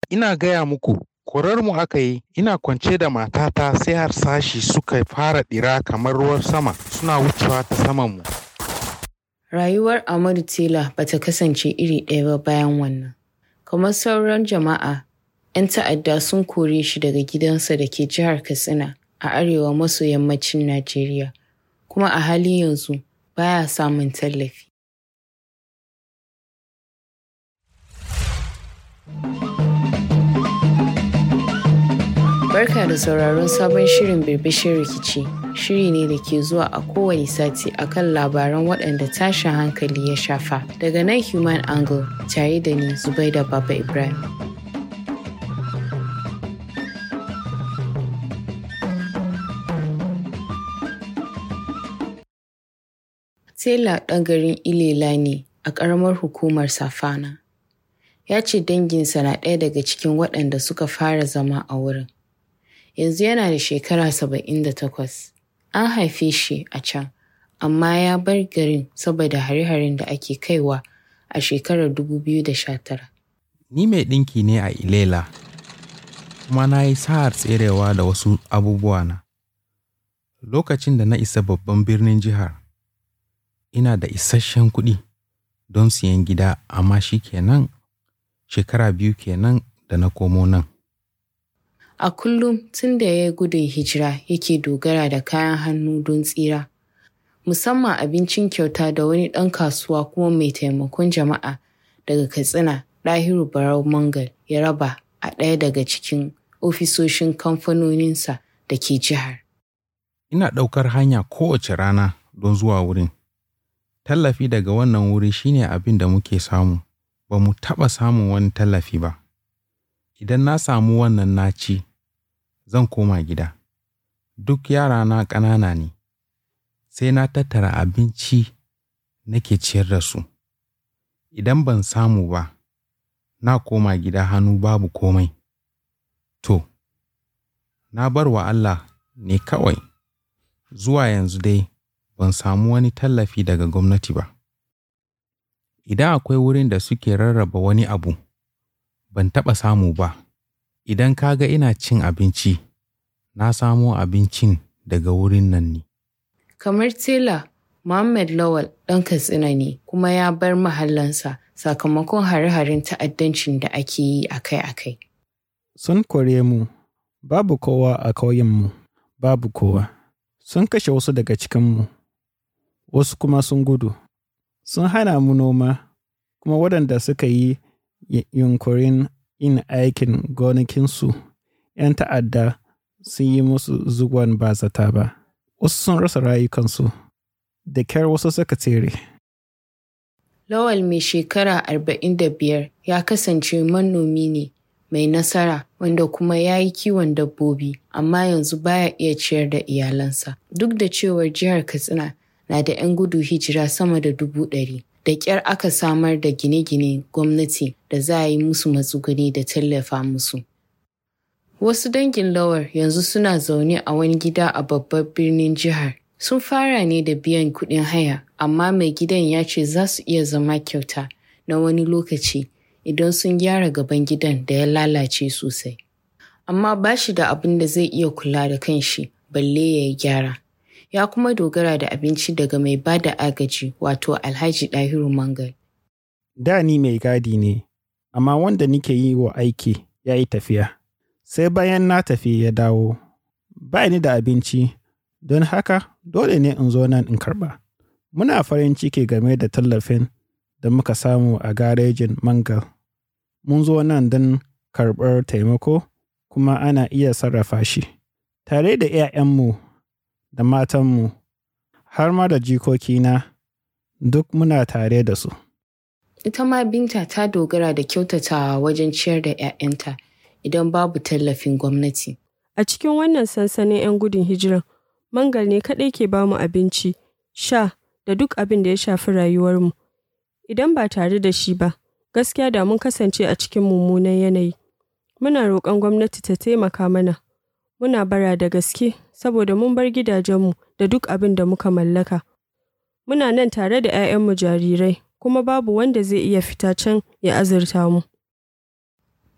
ina gaya muku mu aka yi ina kwance da matata sai harsashi suka fara ɗira kamar ruwan sama suna wucewa ta samanmu. Rayuwar Amadu Tela ba ta kasance iri ɗaya ba bayan wannan. Kamar sauran jama'a, 'yan ta'adda sun kore shi daga gidansa da ke jihar Katsina a arewa maso yammacin Najeriya, kuma a halin yanzu baya samun tallafi. Barka da sauraron sabon shirin birbishin rikici. Shiri ne da ke zuwa a kowane sati akan labaran waɗanda tashin hankali ya shafa. Daga nan Human Angle tare da ni Zubaida Baba Ibrahim. Tela ɗan garin Ilela ne a ƙaramar hukumar Safana. Ya ce danginsa na ɗaya daga cikin waɗanda suka fara zama a wurin. yanzu yana da shekara saba'in da takwas. An haife shi a can, amma ya bar garin saboda hare-haren da ake kaiwa a shekarar 2019. Ni mai ɗinki ne a Ilela, kuma na yi sa'ar tserewa da wasu abubuwana. Lokacin da na isa babban birnin jihar, ina da isasshen kuɗi don siyan gida, amma shi kenan shekara biyu kenan da na komo nan. A kullum tun da ya yi gudun hijira yake dogara da kayan hannu don tsira, musamman abincin kyauta da wani ɗan kasuwa kuma mai taimakon jama'a daga Katsina Ɗahiru Barau Mangal ya raba a ɗaya daga cikin ofisoshin kamfanoninsa da ke jihar. Ina ɗaukar hanya kowace rana don zuwa wurin. Tallafi daga wannan wuri shine abin da muke samu, ba mu taɓa samun wani tallafi ba. Idan na samu wannan na ci, zan koma gida. Duk yarana ƙanana ne, sai na tattara abinci nake ciyar da su. Idan ban samu ba, na koma gida hannu babu komai. To, na bar wa Allah ne kawai, zuwa yanzu dai ban samu wani tallafi daga gwamnati ba. Idan akwai wurin da suke rarraba wani abu, ban taɓa samu ba. Idan ka ga ina cin abinci, na samo abincin daga wurin nan ne. Kamar tela, Muhammad Lawal ɗan Katsina ne kuma ya bar mahallansa sakamakon hare-haren ta'addancin da ake yi akai-akai. Sun kore mu, babu kowa a ƙauyenmu, babu kowa. Sun kashe wasu daga cikinmu, wasu kuma sun gudu. Sun hana mu noma, kuma waɗanda suka yi yunkurin yin aikin gonakinsu, ‘yan ta'adda sun yi musu zugon ba zata ba. Wasu sun rasa rayukansu, da kyar wasu suka tsere. Lawal mai shekara arba'in da biyar ya kasance manomi ne mai nasara wanda kuma ya yi kiwon dabbobi amma yanzu baya iya ciyar da iyalansa. Duk da cewar jihar Katsina na da 'yan gudu hijira sama da dubu ɗari. Da ƙyar aka samar da gine-gine gwamnati da za a yi musu matsuguni da tallafa musu. Wasu dangin lawar yanzu suna zaune a wani gida a babbar birnin jihar. Sun fara ne da biyan kuɗin haya, amma mai gidan ya ce za su iya zama kyauta na wani lokaci idan sun gyara gaban gidan da ya lalace sosai. Amma ba shi da abin da zai iya kula da kanshi balle ya yi gyara. Ya kuma dogara da abinci daga mai ba da agaji wato Alhaji Ɗahiru Mangal. Da ni mai gadi ne, amma wanda nike yi wa aiki ya yi tafiya. Sai bayan na tafi ya dawo, ba ni da abinci, don haka dole ne in zo nan in karɓa. Muna farin ciki game da tallafin da muka samu a garejin Mangal. Mun zo nan don karɓar taimako kuma ana iya sarrafa shi. Tare da ‘ya'yanmu da matanmu, har ma da jikokina, duk muna tare da su. Ita ma Binta ta dogara da kyautatawa wajen ciyar da 'ya'yanta idan babu tallafin gwamnati. A cikin wannan sansanin 'yan gudun hijiran, Mangal ne kaɗai ke bamu abinci, sha da duk abin da ya shafi rayuwarmu. Idan ba tare da shi ba, gaskiya da mun kasance a cikin mummunan yanayi. Muna roƙon gwamnati ta taimaka mana. Muna bara da gaske saboda mun bar gidajenmu da duk abin da muka mallaka. Muna nan tare da 'ya'yanmu jarirai, kuma babu wanda zai iya fita can ya azurta mu.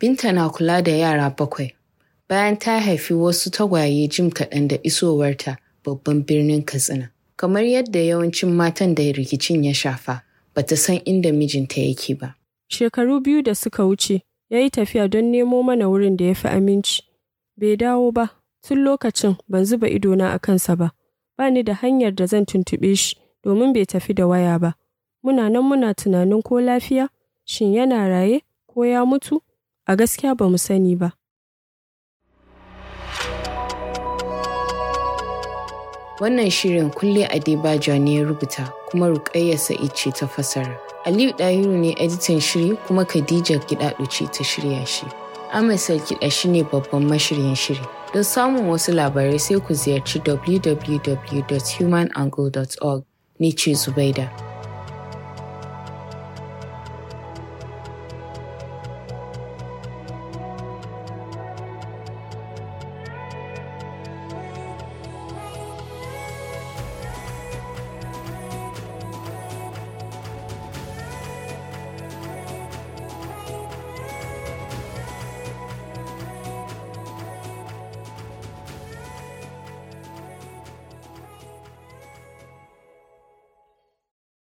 Binta na kula da yara bakwai. Bayan ta haifi wasu tagwaye jim kaɗan da isowarta babban birnin Katsina. Kamar yadda yawancin matan da rikicin ya shafa, bata san inda mijinta yake ba. Shekaru biyu da suka wuce, ya yi tafiya don nemo mana wurin da ya fi aminci. Bai dawo ba, tun lokacin ban zuba idona a kansa ba. Ba ni da hanyar da zan tuntuɓe shi domin bai tafi da waya ba. Muna nan muna tunanin ko lafiya, shin yana raye ko ya mutu? A gaskiya ba mu sani ba. Wannan shirin kulle Adebajo ne ya rubuta kuma Rukayya Sa'id ce ta fasara. Aliyu Dahiru ne editan shiri kuma Khadija Gidado ce ta shirya shi. Ahmed Salkiɗa shi ne babban mashiryin shiri. Don samun wasu labarai sai ku ziyarci www.humanangle.org. Ni ce Zubaida.